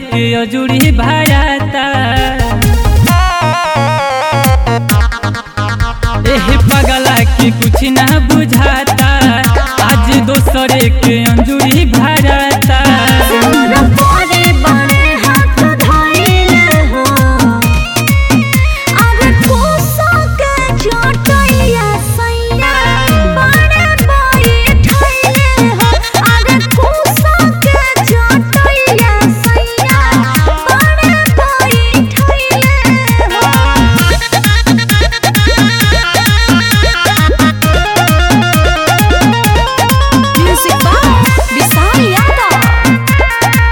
के अजूरी भराता एह पगला के कुछ ना बुझाता आज दोसरे के अंजूरी भराता तोरा बड़े बड़े हाथ धइले हो अरे कोसा के चटैया सैया बड़े बैठैले हो अरे कोसा के चटैया सैया बड़े बैठैले हो म्यूजिक बाय विशाल यादव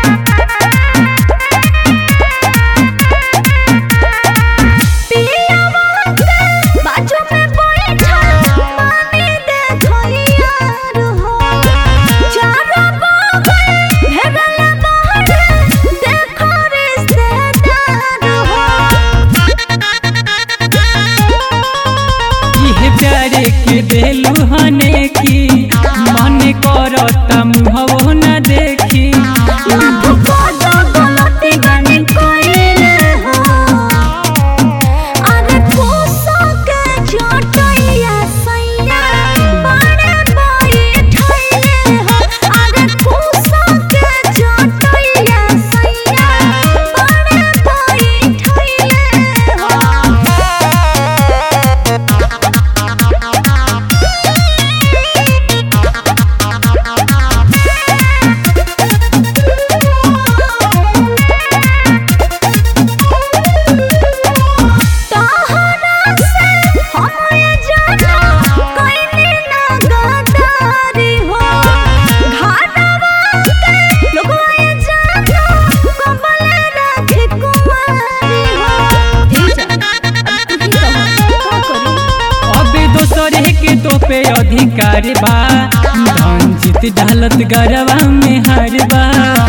पियावा के बाजू में बैठा पानी देखइया रहो चारों बगल भेगल बाहर देखो रिश्तेदार हो इह प्यारे के देलू हने की मन करता मुहवो न देखी लाख कोदो गलती गानी कइले हो अरे कोसा के चटैया सैया बड़े बैठैले हो अरे कोसा के चटैया सैया बड़े बैठैले तहरा से हमरे जाना कइले ना गदारी हो घाटवा के लोगवा जाना कबल रखे कुमारी हो अब दोसरे के तो पे अधिकार बा धन जीत डालत गरबा में हर बा